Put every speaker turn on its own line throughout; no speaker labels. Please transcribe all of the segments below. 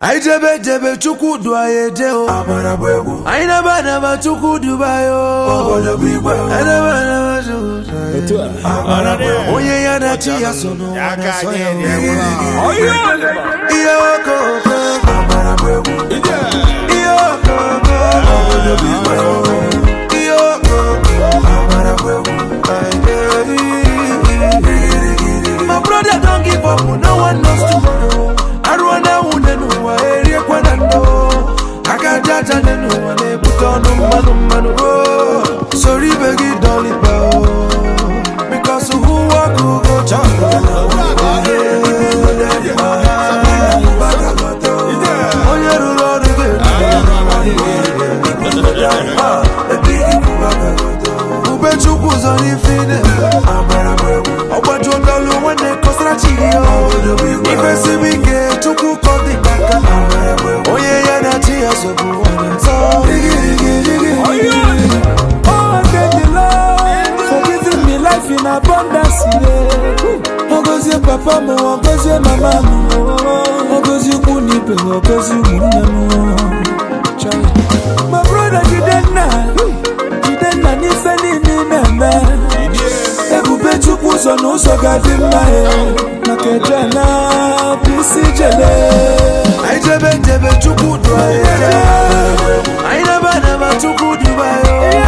anyị jebe jebe chukwu du anyị eje o
Amara bụ egwu
anyị naba anaba chukwu duba anyị o
obodo bụ igwe
anyị naba anaba chukwu du anyị
Otu a.
Amara bụ egwu
onye ya na chi ya so n'ụwa
Aka
na-asọ ya
anyị
o.
dị
ihe okoko
Amara bụ egwu
ihe okoko
obodo bụ igwe
ihe okoko
Amara bụ egwu
My brother don't give up, no one knows tomorrow. Arụọna nwunye n'ụwa eriekwa na ndụ aka aja aja nye n'ụwa na-ebute ọnụ mmanụ mmanụ o. soro ibe gị dọlịba o because who walk who go chop onye rụrụ ọrụ ga-eru ube chukwu ụzọ n'ife ị na-eme
Amara bụ egwu
ọgbaju ọdọlụ nwanne kọsara chi gị o ife siri ike chukwu kọ dị n'aka onye ya na chi ya so bụ onye nsọ
Oh, thank the Lord for giving me life in abundance. Yeah. Ogozie papa m, ogozie mama m, ogozie ikwu na ibe, ogozie ụmụnne m. Chai. My brother Jidenna, Jidenna n'ife niile ị na-eme. Ebube Chukwu ụzọ na ụzọ ga-adị mma ya. Maka eje na bụ isi jele.
anyị jebe njebe chukwu du anyị eje anyị naba naba chukwu duba ya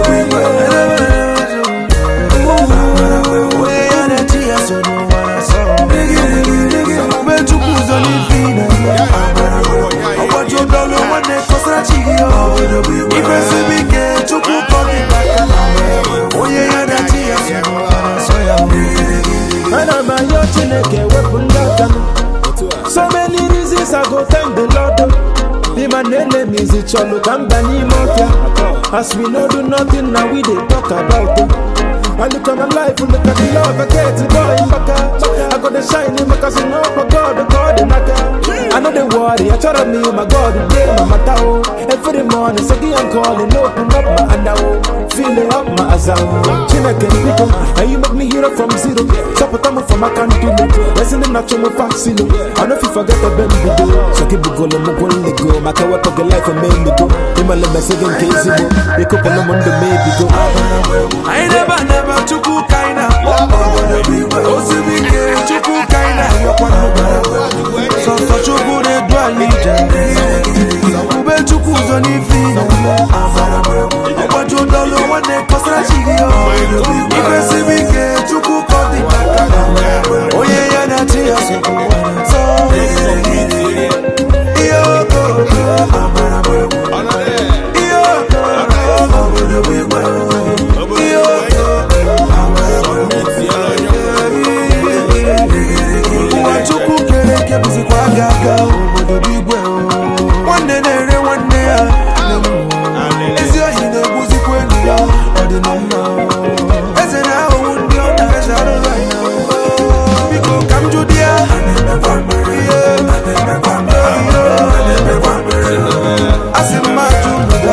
onye ya na chi ya so n'ụwa na sọ ube chukwu ụzọ n'ife ị na-eme ọgbaju ọdọlụ nwanne kọsara chi gị o ife siri ike chukwu kọ dị n'aka onye ya na chi ya so n'ụwa na sọ ya
Ana m ayọ Chineke wepụ ndị aka m. So many reasons I go thank the Lord. The man enemies it chọlụ ka mba n'ime ọfịa. As we no do nothing now we dey talk about it. I look at my life, look at the love I get, boy, baka. I got the shine, because I know my God, the God, the naka. I know the worry, I try to me, my God, the day, my matao. Every morning, second I'm calling, open up my andao. Feeling up my azao. Chineke, people, and you make me hero from zero. Support them from my country, listen to natural fascino. I know if you forget the bend video. So keep it going, I'm going to go. My kawa poke life and make me go. Ima le message in case you go. They could put them on the maybe go.
anyị naba naba chukwu ka anyị na-akpọ osiri ike chukwu ka anyị na-ayọkwa sọsọ chukwu na-edu anyị ije ube chukwu ụzọ n'ife ị na-eme ọgbaju ọdọlụ nwanne kọsara chi gị o ife siri ike chukwu ka ọ dị n'aka onye ya na chi ya so bụ onye nsọ ihe okoko ihe okoko ihe ụwa chukwu kere eke bụzikwa aga aga obodo bụ igwe o. nwanne na-ere nwanne ya ezi ohi na-egbuzikwa enyi ya ọ dị na mma o. eze na-ahụhụ ndị ọ na-eze arụrụ anya o. biko ka m jụ di ya Ihe. a sị m ajụ ụlọ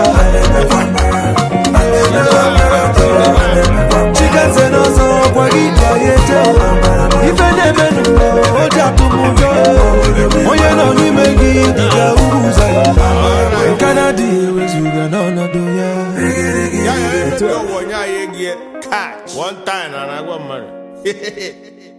chikenze n'ọzọ ọkwa gị ji anyị eje ife na-eme n'ụwa o ji atụ m ụjọ onye nọ n'ime gị dịka uru ụzọ ya nke na-adịghị ewezuga n'ọnọdụ ya
Ya ya ya onye anyị egie catch one time na na-agwa mmadụ